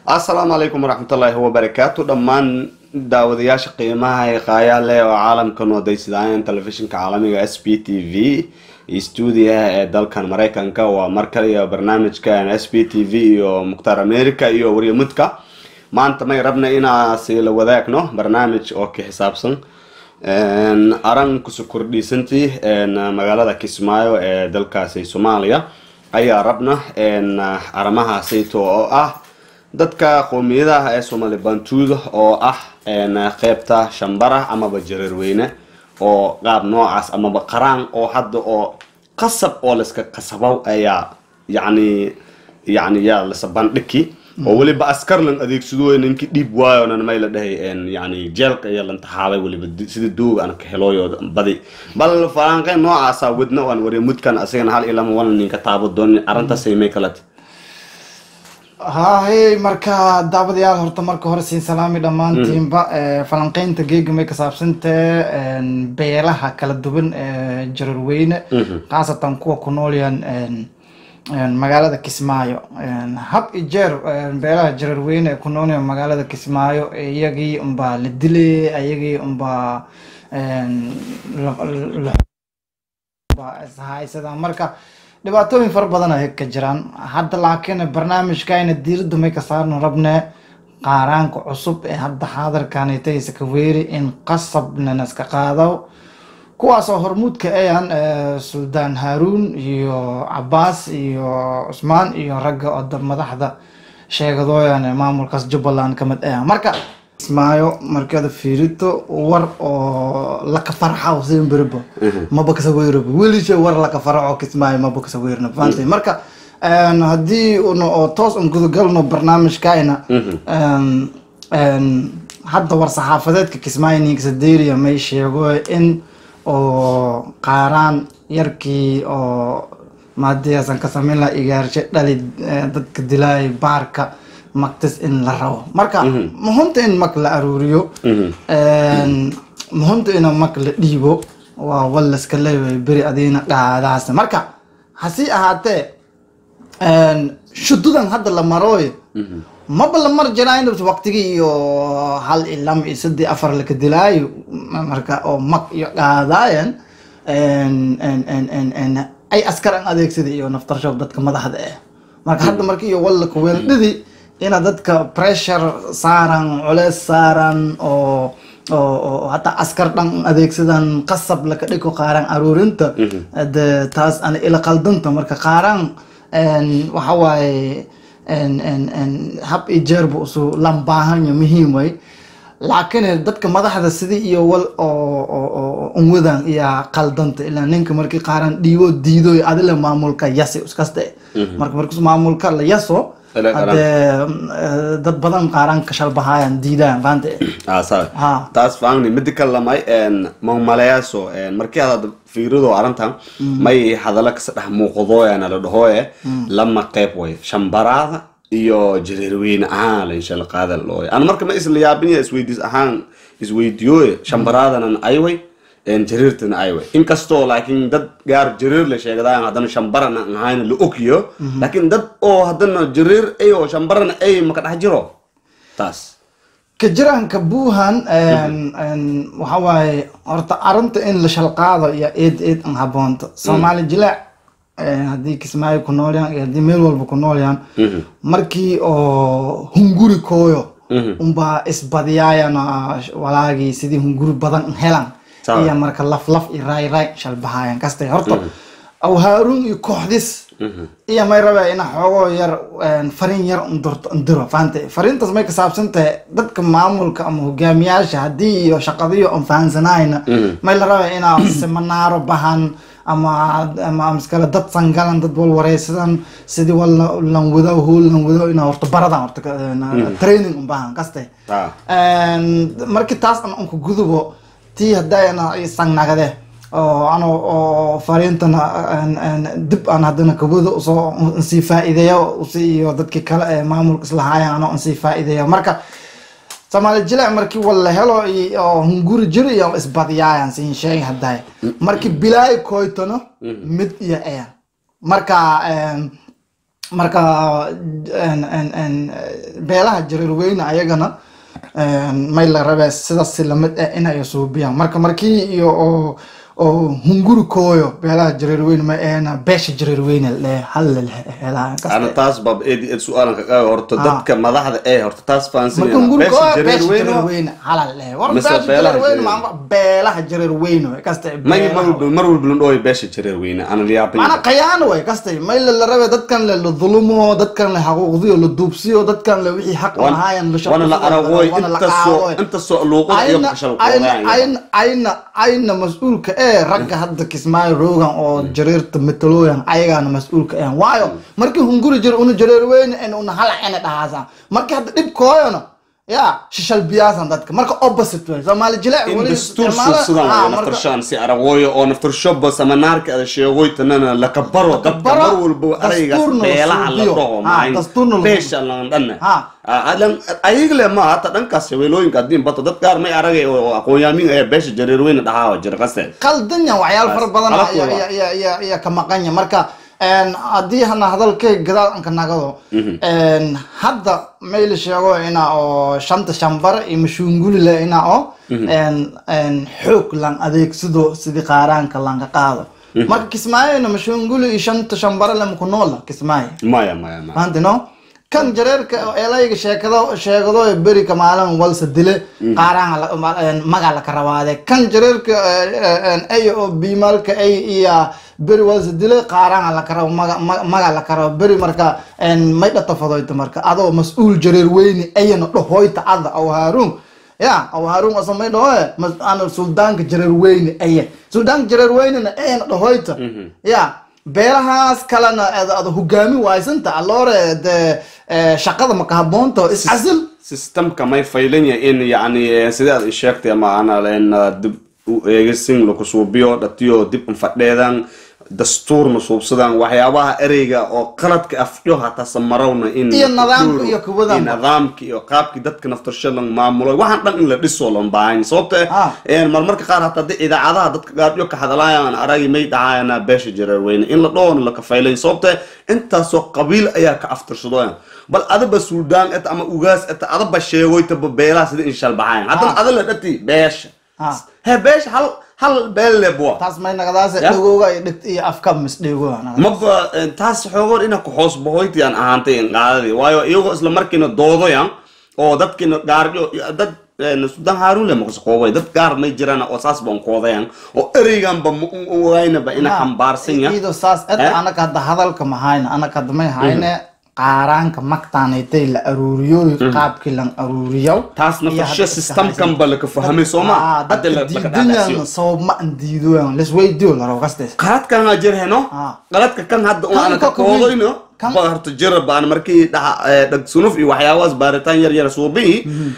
asalaamu calaykum waraxmatullaahi wabarakaatu dhammaan daawadayaasha qiimaha ee qaayaa leh oo caalamka noodaysadaayan telefishinka caalamiga s b t v iyo stuudiyaha ee dalkan maraykanka waa mar kale iyo barnaamijkan s b t v iyo mukhtaar america iyo waryamudka maanta may rabna inaasi la wadaagno barnaamij oo ka xisaabsan aran kuso kordhiisantii magaalada kismaayo ee dalkaasi soomaaliya ayaa rabna arrimahaasayto oo ah dadka qowmiyadaha ee soomaali bantuuda oo ah qeybta shambara amaba jareerweyne oo qaab noocaas amaba qaraan oo hadda oo qasab oo layska qasabow ayaa yacni yacni yaa lasa bandhigi oo weliba askar lan adeegsado ninkii dhiib waayo nan may la dhahay yani jeelka iyo lan taxaabay weliba sida duuga aan ka helooyo badi bal falanqeyn noocaasa wadna waan wariya mudkan asigana hal ilama wana ninka taabo doonin arrintaasay may kalate haahey marka daawadayaal horta marka hore siin salaami dhammaantiinba falanqeynta geega may ka saabsantee beelaha kala duwan ee jararweyne khaasatan kuwa ku noolyan magaalada kismaayo hab i jeer beelaha jararweyne ee ku noolyan magaalada kismaayo iyagii unbaa la dilay iyagii unbaa ishaysadaan marka dhibaatooyin fara badan ay ka jiraan hadda laakiin barnaamijkayna diiradda may ka saarno rabne qaaraanka cusub ee hadda xaadarkanitaysa ka weeri in qasabnana iska qaado kuwaasoo hormuudka ayaan suldaan haaruun iyo cabaas iyo cusmaan iyo ragga oo madaxda sheegadooyan maamulkaas jubbaland kamid ah marka kismaayo markada fiirito war oo laka farxa sin beribo maba kasaweyrabo welisha war laka farxo kismaayo maba kasaweyrna faantay marka haddii una oo toos un gudagalno barnaamijkayna hadda war saxaafadeedka kismaayo ninksaderia may sheego in oo qaaraan yarkii oo maadiyasan ka sameyn laha igaarshe dhali dadka dilaay baarka magtis in la rabo marka muhumta in mag la aruuriyo muhumta ina mag la dhiibo waa wallaska leeyahay beri adiina dhaadaas marka hasi ahaatee shududan hadda la marooyo maba la mar jiraayn waqtigii iyo hal iyo lama iyo sadii afar laka dilaayo marka oo mag iyo dhaadaayan ay askar an adeegsada iyo naftarshow dadka madaxda ah marka hadda marka iyo wallaka weeldhidi ina dadka pressure saaran culeys saaran oo oo hataa askar dhan adeegsadan qasab laka dhiko qaaraan aruurinta de taas ana ila qaldanta marka qaaraan waxa waaye hab iyo jeerba usu lambaahanya muhiim way laakiin dadka madaxda sidii iyo wal oo unwadan iyo qaldanta ilaa ninka markii qaaraan dhiibo diidoy adile maamulka yasi iskaste marka markus maamulka la yaso hadee dad badan qaaraan kashalbahaayan diidaan faante taas faangni midi kale lamay mamaleyaso markii aad fiirido arrintan may hadalla kasa dhex muuqdooyana la dhahooye lama qeyb way shambaraada iyo jareerweyne ahaan la insha allah qaada looy ana marka ma isla yaabinaya isweydiis ahaan isweydiyooye shambaraadanan ayway jariirtana ayway inkastoo laakiin dad gaar jariir la sheegadayan haddana shambarana ahayn la ogyo laakiin dad oo haddana jariir ay oo shambarana ay maka dhex jiro taas ka jiraanka buuhan waxa waaye horta arrinta in la shalqaado iyo eed eed an haboonto soomaali jilaac haddii kismaayo ku noolyaan iyo haddii meel walba ku noolyaan markii oo hunguri kooyo unbaa isbadiyaayana walaagii sidii hunguri badan helan iyo marka laf laf iyo raay raay shalbahaayan kastay horta aw haaruun iyo kooxdis iyo may rabaa ina xoogoo yar fariin yar undurto undiro fahamtay fariintaas may ka saabsan tahay dadka maamulka ama hogaamiyaasha haddii iyo shaqadiyo on fahansanayna may la rabaa inaa seminaaro bahan ama ama miskale dad sangalan dad wal wareysadan sidii wal lan wado hool lan wado inaa horta baradan horta training un bahan kastay markii taas an unka gudubo tii hadayna sangnagade oo ano oo fariintana dib aan haddana kabada usoo nsii faa'iideeyo usi iyo dadkii kale ee maamulka islahaayan ano nsii faa'iideeyo marka soomaali jileec markii walla helo oo hunguri jiro iyo isbadiyaayan siin sheeg hadday markii bilaay koytano mid iyo eyan marka marka en- en- en, beelaha jareer weyne ayagana en, may la rabee sidaas lamid ah inay suubiyaan marka markii iyo oo oo hunguri kooyo beelaha jareer weyne ma ahena beesha jareer weyne le hal helahan ana taas bab eed eed su-aalan ka qaadi horta Ah. dadka madaxda ee horta taas marka fahansanaya hunguri beesha kooyo jareer beesha jareer weyne weyne halal le war Mise beesha beelaha jareer weyne jareer- maama beelaha jareer weyne way kasta may mar walba mar walba landhooy beesha jareer weyne ana mana liyaabay qayaano way kastay may la rabe dadkan le la dulumo dadkan le xaquuqdiyo la duubsiyo dadkan le wixii xaq lahaayan la wana la aragooy intasoo intasoo luuqada iyo kashal qoodaan ayna ayna ayna mas-uulka ee ragga hadda kismaayo roogan oo jareerta metalooyan ayagaana mas-uulka eh waayo markii hunguri jir una jareer weyne en una halacene dhahaasan markii hadda dhibkooyona ya shishal biyaasan dadka marka opposite way soomaali jileec in weli dastuur isticmaala- suusudan Ah, way marka- naftarshaan si aragooyo oo naftarshoba samanaarka ada sheegoytanana lakabaro dadka Lakabaro, mar walba araygaas dastuurna la beelaha la suubiyo. dhaho Ah, maayn dastuurna la beesha lan dhanne Ha. ayagle ma hata dhankaas shabeelooyinka haddiin bato dad qaar may aragay oo aqoon-yaamin ee beesha jareer weyne dhahaa jira qaste qaldan yahay waxyaalo fara badan Qalad ayaa- waa. ayaa- ayaa- ayaa- ayaa ka maqan yahay marka een, haddii hana hadalkay gadaal anka nagado een, hadda mayla sheego ina oo shanta shanbare iyo mashuunguli le ina oo een, een, xoog lan adeegsado sidii qaaraanka lanka qaado marka kismaayona mashuunguli iyo shanta shanbare le maku noola kismaayo maya maya maya maanta no kan jareerka elayga sheekado sheegado ee berika maalin walsa dile qaaraan maga la karawaade kan jareerka ay oo bimalka ay iya beri walsa dile qaaraan la karaw maga maga la karaw beri marka en may dhata fadoyta marka adoo mas-uul jareer weyne ayana dhahoyta ada aw haarun ya aw haarun asa may dhahoe mas ana suldaanka jareer weyne aya suldaanka jareer weynena ayana dhahoyta ya beelahaas kalena ad ad hogaami waysanta alloore de eh, shaqada maka haboonta iscasil systemka may faylanya in yani sidee aad sheegtay ama ana in dib u eegisin laku suubiyo dhatiyo dib infadheedan dastuurna suubsadan waxyaabaha ereyga oo qaladka afdho hataa samarawna in Iyo nidaamka iyo kuwadan. nidaamka iyo qaabkii dadka naftarsho lan maamulo waxaan dhan in la dhiso lan baahan sababta Ah. een marmarka qaar hataa de idaacadaha dadka gaadhyo ka hadlaayaan aragi may dhacaayana beesha jareer weyne in la dhoon la kafaylay sababta intaasoo qabiil ayaa ka aftirsadooyan bal adaba suudaan eta ama ugaas eta adaba sheegoytaba beelaha sida in shalbaxayan haddana Ah. ada la dhati beesha Ah. he beesha hal hal beel lebwa taas may nagadaase Ya. dhagooga iyo dhigt iyo afka misdheego maba eh, taas xoogoon ina ku hoos bahoynti aan ahaantay in qaadadii waayo iyagoo isla markiina doodoyan oo dadkiina gaaryo dad eh, sudan haaruun le maqsaqoobay dad gaar may jiraan oo saas baan koodayan oo ereyganba ma u ogaynaba ina xambaarsan ya iido saas et Eh? anaka hadda hadalka mahayna anaka hadda may hayne qaaraanka magtaanaytay la aruuriyo qaabkii lan aruuriyo taas iyo nafasho hadda iska systemkan haysan. ba laka fahamay sooma Ah, hadda dadka la- laka diidanyan dhaadhacsiyo sabab ma an diidoyan lesweydiyo laro kastes qaladkan aa jirheno Ah. qaladka kan hadda Kan una ka ka koodoyno kan- ba horta jira baan markii dhaha eh, dhag sunuf iyo waxyaabahaas baaritaan yar yar suubii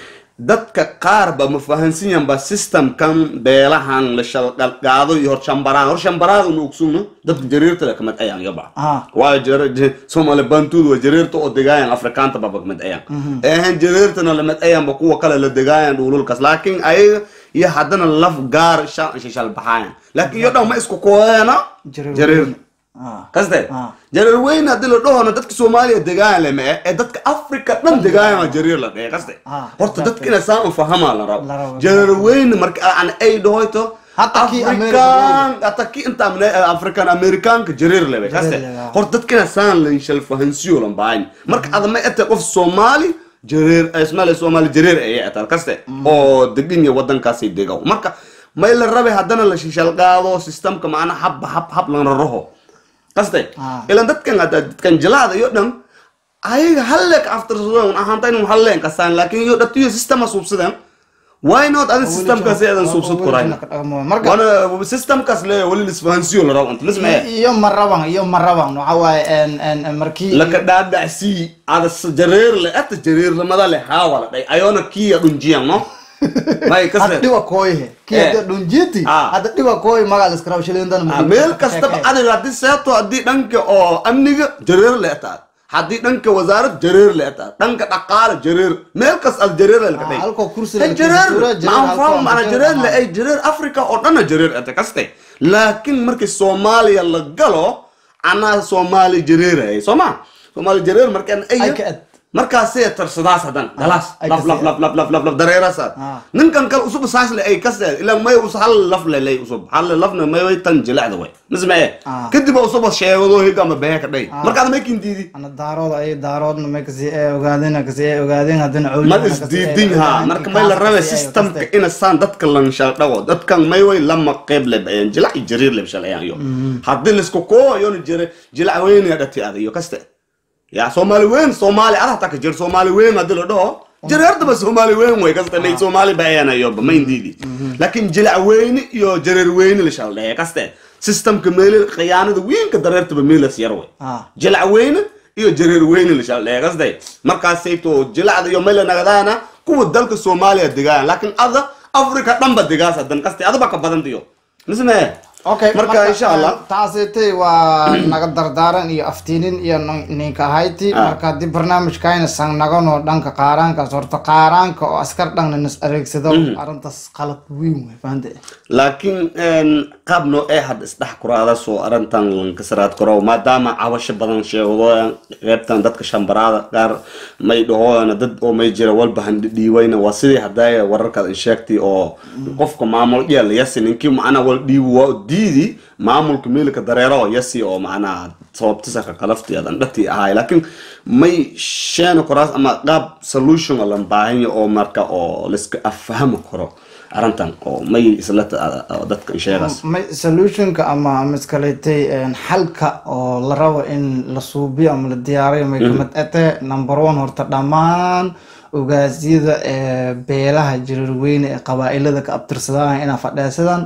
dadka qaar ba ma fahansiyan ba systemkan beelahan la shalqalqaado iyo hor shambaraad hor shambaraad una ogsugno dadka jariirta le kamid ayaan yaba Ah. waayo jar- j- somali bantuud waa jariirta oo degaayan afrikaanta baba kamid ayaan ehen jariirtana lamid ayanba kuwa kale la degaayan dhululkaas laakiin ayaga iyo haddana laf gaar shalbaxaayan laakiin iyo dhan ma isku koodeena Jareer jariir weyne. Ah. kaste Ah. jareer weyne haddii la dhahona dadka soomaaliya degaayan lama eh ee dadka africa dhan degaayan waa jariir la dhahe kaste Ah, horta exactly. dadka ina saan u fahamaa la La rabo rabo, jareer weyne marka aan ay dhahoyto Hatta kii african hatta kii inta amne- african americanka jareer lebe kaste lebe, ah. horta dadka ina saan la shal fahansiyo lan baahan marka adama ete qof soomaali jareer ismail soomaali jareer ayay ataan kaste oo degan ya wadankaasay degaw marka may la rabe haddana la shishal qaado systemka macna hab hab hab lan raraho kaste Ah. ilan dadkan hadda dadkan jalaada iyo dhan ayaga halleek aftirsadon ahaanta inuu halleen kasaan laakiin iyo dhatiyo systema suubsadeen why not adi systemkaas eedan suubsad korayn marka wana systemkaas le wali lisfahansiyo la rabo inta lismee iyo maraban iyo maraban waxa waaye en en en markii laka dhaadhacsii ada s- jareer le ata jareer lamada le haawala dhay ayona kiya dhunjiyan no may hadda kasle dhiba kooyhe kii Eh. hadda dhunjiti Ah. hadda dhiba kooy magaa liskarab shiliindan Ah, meel kastaba adiga haddii seeto haddii dhanka oo amniga jareer le taad haddii dhanka wasaarad jareer le taad dhanka dhaqaale jareer meel kas ad jareer le Ah, kadhay halkoo kursi Eh, la jareer suura, jareer maan halkoo fahmo mana jareer jareer le ahaa. ay jareer africa oo dhana jareer ete kaste laakiin markii soomaaliya la galo anaa soomaali jareerayay soo ma soomaali jareer markaan ay aya ka ad markaasee tarsadaas hadan dalaas ay laf kasi- laf laf laf laf laf laf dareerasaad Ah. ninkan kale usub saas le ay kaste ilaa may us hal laf le lay usub hal lafna may way tan jilacda way mismee Ah. kadib usub sheegado higa ama behe ka dhay markaad may kindiidi ana daarood ay daaroodna may kasi ee ogaadeen kasi ee ogaadeen haddana cawli mad isdiidin ha marka may la rabe systemka ina saan dadka lanshal dhago dadkan may way lama qeyb le bayaan jilac iyo jariir le bishalayan iyo haddii laisku koo yona jire jilac weyniya dhati ada iyo kaste ya soomaali weyn soomaali ada hataa ka jir soomaali weyn haddii la dhaho jareerdaba soomaali weyn way kaste may soomaali bayanayoba ma indiidi laakiin jilac weyni iyo jareer weyni la shal dhahe kaste systemka meeli khiyaanada weynka dareertaba meelas yar way Ah. jilac weyne iyo jareer weyne la shal dheegasday markaasayto jilacda iyo mayla nagadaana kuwa dalka soomaaliya degaan laakiin ada africa dhanba degaas hadan kaste adaba ka badan diyo misme okay marka insha allah taasitay waa naga dardaaran iyo aftiinin iyo nin- ninka ahayti Ah. marka haddii barnaamijkayna san naganoo dhanka qaaraankaas horta qaaraanka oo askar dhanna nas adeegsado arrintaas qalad weyn wey fahamte laakiin qaab noo ee had isdhex kuraada soo arintan lankasaraad karo maadaama cabasho badan sheegdooyan qeybtan dadka shambaraada qaar may dhahooyana dad oo may jira walba handhiiwayna waa sidii hadaya wararkaad in sheegtay oo qofka maamul yeel yasi ninkii macnaa wal dhiibi waa diidi maamulka miilka dareero yasi oo macnaa sababtisaka qalafti adan dhati ahay laakiin may sheena koraas ama qaab solution lan baahanya oo marka oo laiska affahami karo arrintan oo may isla ta- dadka sheegaas may solutionka ama ama iskaletay xalka oo la rabo in la suubiyo ama la diyaariyo may kamid ate number one horta dhammaan ogaasyada ee beelaha jirarweyne ee qabaa-ilada ka abtirsadaan inaa fadheesadaan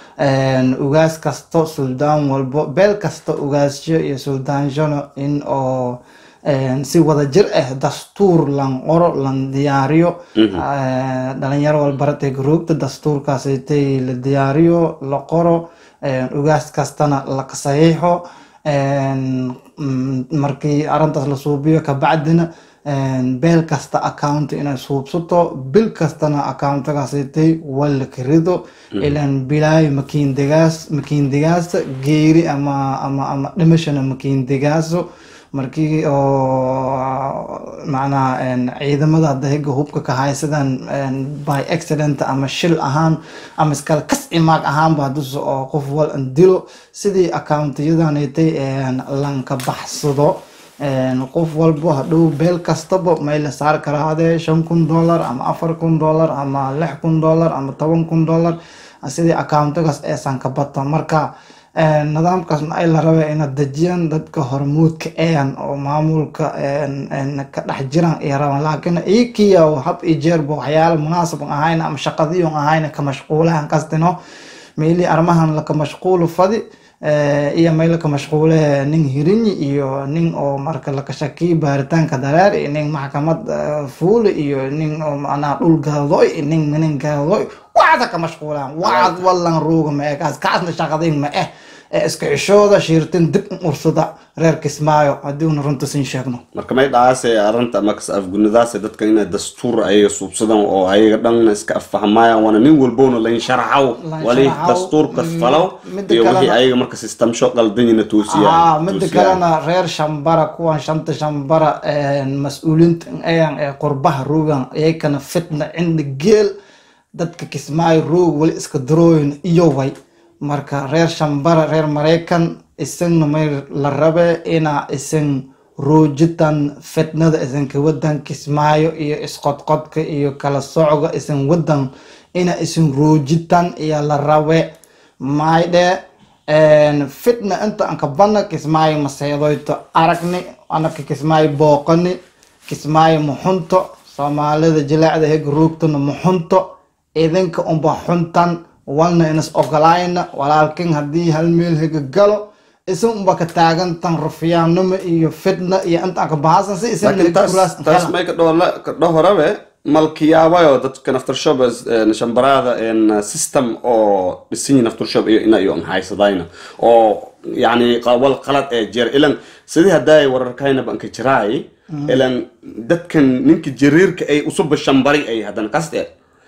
ugaas kasto suldaan walbo beel kasta ugaasyo iyo suldaanshano in oo een, si wada jir ah dastuur lan qoro lan diyaariyo Eh, dhalinyaro walbaratay garoogta dastuurkaasaytay la diyaariyo la qoro een, ugaas kastana la saxiixo een, mm, markii arrintaas la suubiyo kabacdina een, beel kasta account inay suubsato bil kastana accountagaasaytay wala karido ilan bilaayo makiindigaas makiindigaasa geeri ama ama ama dhimashana makiindigaaso markii oo macnaha een, ciidamada hadda higa hubka ka haysadaan een, by accident ama shil ahaan ama iskala kas imaag ahaanba hadduse oo qof wal an dilo sidii accountiyadanaytay een, lanka baxsado een, qof walbo hadhow beel kastaba may la saari karaa hadee shan kun dollar ama afar kun dollar ama lix kun dollar ama toban kun dollar sidii accountigaas eesan ka bata marka een, nidaamkaasna ay la rabeen inaad dejiyaan dadka hormuudka eeyan oo maamulka een, een, ka dhex jiraan ay rabaan laakiin ikiya hab iyo jeerba waxyaala munaasaban ahayn ama shaqadiyon ahayn ka mashquulahan kastino meelii arrimahan laka mashquulu fadi eh, iyo meel laka mashquule nin hirinyi iyo nin oo marka laka shakiy baaritaanka dareer iyo nin maxkamad eh, fuuli iyo nin oo macnaha dhul gaadoy iyo nin minin gaadoy waxaasa ka mashquulaan waxaad wallan ruuga ma eh kaas kaasna shaqadin ma eh ee iska xishooda shiirtin dib u ursada reer kismaayo haddii una runta siin sheegno marka may dhacaase arrinta makas afgunidaase dadka inay dastuur ayaga suubsadaan oo ayaga dhan iska affahmayaan waana nin walbowna lain sharaxaw Lain wali sharaxaw. dastuurka Mm, falow midda iyo wixii kalena- ayaga marka systemsho qaldanyina ah toosiyaan mida toosiyaan. kalena reer shambara kuwan shanta shambara mas-uuliinta ayan ee qurbaha ruugan iyakana fitna cinda geel dadka kismaayo roog wali iska darooyin iyo way marka reer shambara reer maraykan isagna may la rabe inaa isan roojitan fitnada isanka wadan kismaayo iyo isqodqodka iyo kala socga isan wadan ina isan roojitan iyo la rabe maydhe een, fitna inta aan ka badna kismaayo maseedoyto aragni anaka kismaayo booqani kismaayo muxunto soomaalida jilaacda hega ruugtana muxunto idinka unba xuntan walna inas ogolayna walaalkin haddii hal meel hega galo isan unba ka taagantan rufiyaanimo iyo fitna iyo inta aan ka bahasan si isan laakiin taas taas may ka dhola ka dhahorabe malkiyaabayo dadka naftarshob shambaraada een, system oo dhisanyi naftarshob iyo ina iyo haysadayna oo yani qa- wal qalad ee jeer ilan sidii haddaay wararkayna banka jiraay ilan dadkan ninka jariirka ay usuba shambari ay hadan kaste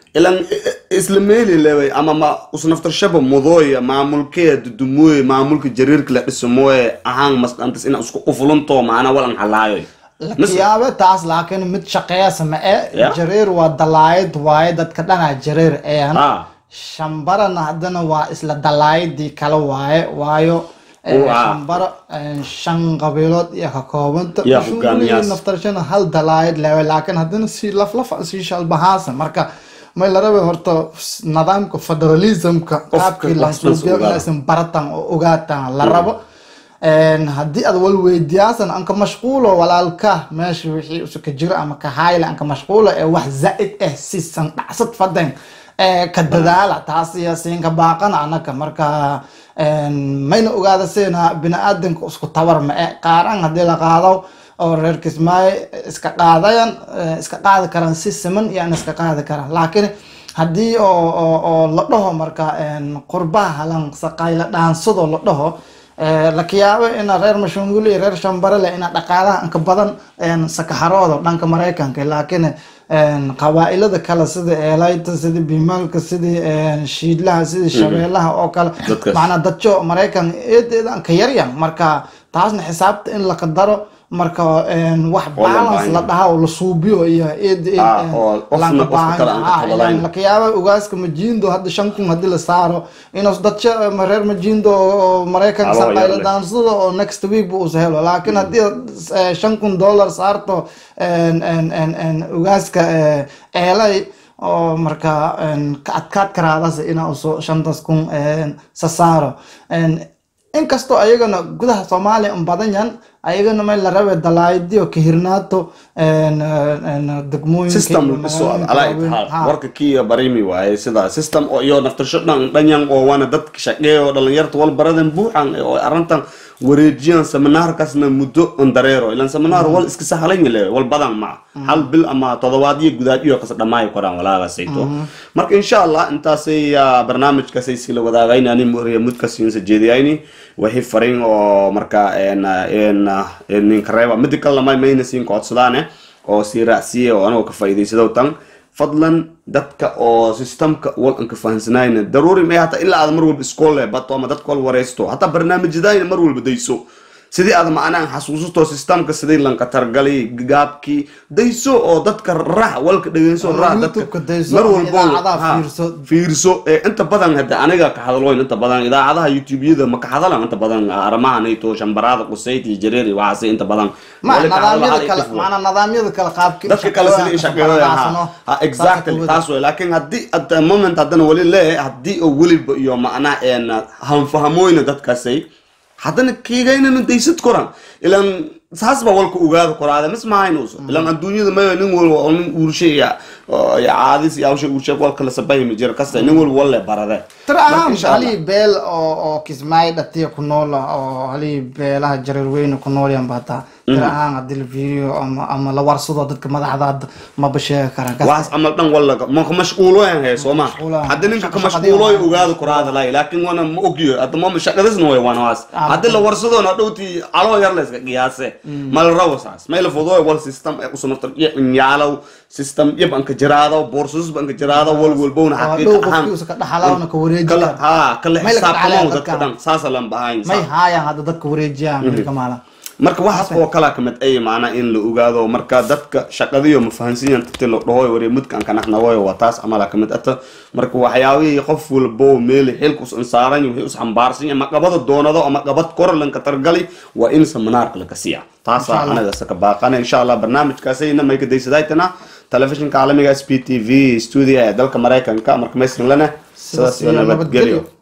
ilan i- i- isla meeli leway ama ma usnaftarshaba mudooya maamulkee dudumooye maamulka jariirka la dhisamooye ahaan masqantas ina isku ufulunto macnaa walan halaayoy lakiyaabe taas laakiin mid shaqeeyasa ma e Yeah. jareer waa dalaayad waaye dadka dhanaa jareer eeyan Ah. shambarana haddana waa isla dalaayadii kale waaye waayo eh, Waa. shambaro eh, shan qabiilood iyo ka koobanta Yeah, Usually hogaamiyaas. naftarshana hal dalaayad lewe laakiin haddana si laflaf si shalbahaasa marka may la rabe horta s- nidaamka federalismka qaabkii wax lansuubiyo isla ogaada. inaysan baratan oo ogaataan la rabo Een, haddii aad walweydiyaasan anka mashquulo walaalka meesha wixii usuka jiro ama ka hayle anka mashquulo ee wax zaa'id ah sisan dhacsad faden ee ka dadaala taas iyo siinka baaqana anaka marka een, mayna ogaada sina bini-aadanka isku tabar ma e qaaran haddii la qaado oo reer kismaayo iska qaadayan eh, iska qaadi karaan si siman iyo aan iska qaadi karaan laakiin haddii oo oo oo la dhaho marka een, qurbaha halan saqayla dhaansado la dhaho Eh, laka yaabo ina reer mashunguli iyo reer shambarele ina dhaqaalaha inka badan een, sakaxarooda dhanka maraykanka laakiin een, qabaa'ilada kale sida eelayta sida bimaalka sida een, shiidlaha sida shabeelaha oo kale Dadkaas. macnaa dadjo maraykan eed eedan ka yaryan marka taasna xisaabta in la qadaro marka een, wax Oo la balance baahan la yahay. dhaha oo la suubiyo iyo eed eed Ah, een, oo qofna lanka qofka baahan kale aan ka ah, talalayn. ilaan laka yaaba ugaaska majiindo hadda shan kun haddii la saaro inuu dadka ma reer majiindo oo maraykanka Aloo saqayla yar leh. daansada oo next week bu usa helo laakiin haddii aad eh, shan kun dollar saarto een, een, een, een, ugaaska eh, eelay oo marka een, ka adkaad karaadasa inaa uso shantaas kun een, sa saaro Een, inkastoo ayagana gudaha soomaaliya un badan yan ayagana may la rabe dalaayadiyo ka hirnaato een, een, degmooyinka system iyo dhiso magaalooyinka ala waaweyn. itaxaal Ha. warka kiya barimi waaye sida system oo iyo naftarsho dhan dhanyan oo waana dadka shaqeeya oo dhalinyarta wal baradan buuxan oo arrintan wareejiyaan seminaarkaasna muddo on dareero ilan seminaar wal iska sahlan yale wal badan ma hal bil ama todobaadyo gudaadyo kasa dhamaayo koraan walaagaasayto marka insha allah intaasay ah, barnaamijkaasay sila wadaagayni ani muriya mudkasiinsa jeediyayni wixii fariin oo marka een een een ninka reeba mida kale may mayna siin codsadaane oo sii raacsiiya oo anagoo ka faa'iidaysado tan fadlan dadka oo systemka wal aan ka fahansanayna daruuri may hata ilaa aad mar walba iskool bato ama dadka wal wareysto hataa barnaamijyadayna mar walba dayso sidii aad macnaa xasuusato systemka sidii lanka targali gaabkii dayso oo dadka raax walka dhegeyso Ama raax dadka YouTube-ka dayso, mar ama walbo idaacadaha ha, fiirso. fiirso ee inta badan hadda aniga ka hadaloyn inta badan idaacadaha youtube-yada ma ka hadalan inta badan arrimaha nayto shambaraada qusayd iyo jareeri waxaase inta badan ma wali ka hadlo nidaamyada hal kale ifo. macnaa nidaamyada kale qaabki dadka kale sida in shaqeeyaan ha ha exactly taas way laakiin haddii at the moment haddana wali lee haddii oo weliba iyo macnaa een hanfahamoyna dadkaasay haddana kiigaynana daysad koran ilan saas baa walka ogaada koraada mis mahaynuuso ilan adduunyada mayo nin walba oo nin uurshe iyo oo iyo caadis iyo hawsha uurshe walka la sabahimi jira kasta nin walba walle barade tira Marka ahaan insha Allah. halii beel oo oo kismaayo dhatiya ku nool ah, oo halii beelaha jareer weyne ku nool yan bataa tira ahaan haddii la fiiriyo ama ama la warsado dadka madaxda hadda maba sheegi karaan Kas- waxaas camal dhan walla ma ka mashquuloyan hee sooma Mashquuloyan. haddi ninka ka Shaqo- mashquuloy shaqadii ogaada koraada lay laakiin wana ma ogyo hadda mama shaqadisna way waan waas Ah, haddi la warsadoona dhowti caloo yar la iska qiyaase ma la rabo saas may la fududoy wal system ee usunaftar nyaalow system yab anka jiraado boorsus anka jiraado wal walbowna oo xaqiiq dhow ahaan qofkiisa ka dhaxalawna ka wareeji kala kara ha kala May la ka xisaabtamo dhacayaan dadka dadka. dhan saasa lan bahayn may haayaan hadda dadka wareejiyaan milka maalan marka waxaas oo kala kamid ay macnaa in la ogaado marka dadka shaqadiyo ma fahansiyan tati la dhahoy wari mudkan ka naqnawoy waa taas amala kamid ata marka waxyaabihii qof walbo meel xilka us insaaran wixii us xambaarsan ama qabada doonado ama qabad kor lanka targali waa in seminaarka laga siiya taasa Insha Allah. anaga saka baaqana insha allah barnaamijkaasayna may ka daysadaytana telefishinka caalamiga s p t v studio ee dalka maraykanka marka maysan lana sidaas iyo nabadgelyo